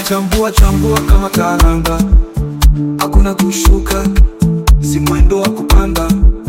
tunachambua chambua kama karanga, hakuna kushuka, si mwendo wa kupanda.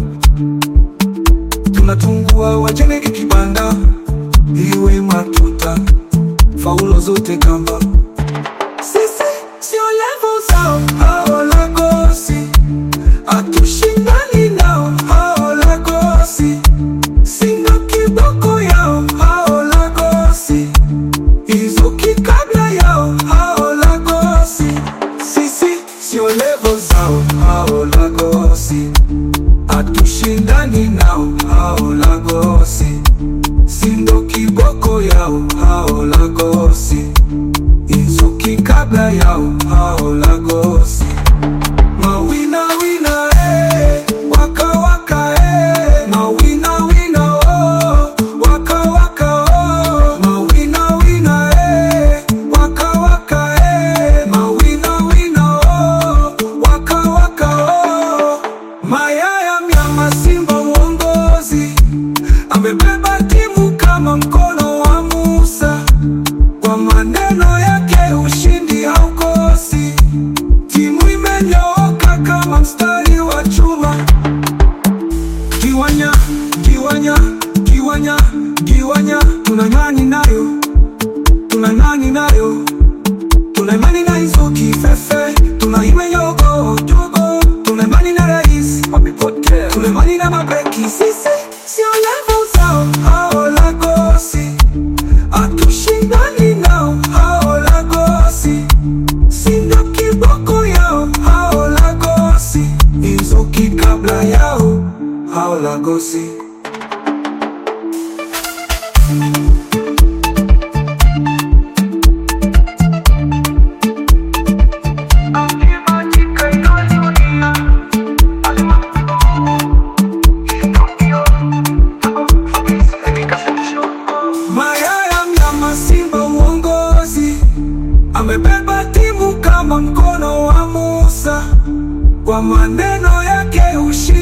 Tunatungua wajenge kibanda, iwe matuta, faulo zote kamba. Sisi sio level zao, hao Lagosi, hatushindani nao, hao Lagosi, sindo kiboko yao, hao Lagosi, hizo kikabla yao, hao Lagosi, sisi sio level zao, hao Lagosi, hatushindani nao, hao Lagosi, sindo kiboko yao, hao Lagosi hizo kikabla yao hao Lagosi mawina wina eh, waka waka eh, mawina wina oh, waka waka oh, mawina wina eh, waka waka eh, mawina wina oh, waka waka oh, mayaya mnyama simba uongozi amebeba timu kama mkono wa Musa kwa maneno yake ushindi haukosi. Timu imenyooka kama mstari wa chuma. Kiwanya, kiwanya, kiwanya, kiwanya, tuna imani nayo, tuna imani nayo, tuna imani na hizo kifefe, tuna imenyogo jogo, tuna imani na rais wamepotea, tuna imani na mabeki, sisi sio level zao, hao Lagosi hatushindani nao hao Lagosi, sindo kiboko yao hao Lagosi, hizo kikabla yao hao Lagosi. Mayaya mnyama simba uongozi amebeba timu kama mkono wa Musa, kwa maneno yake ushi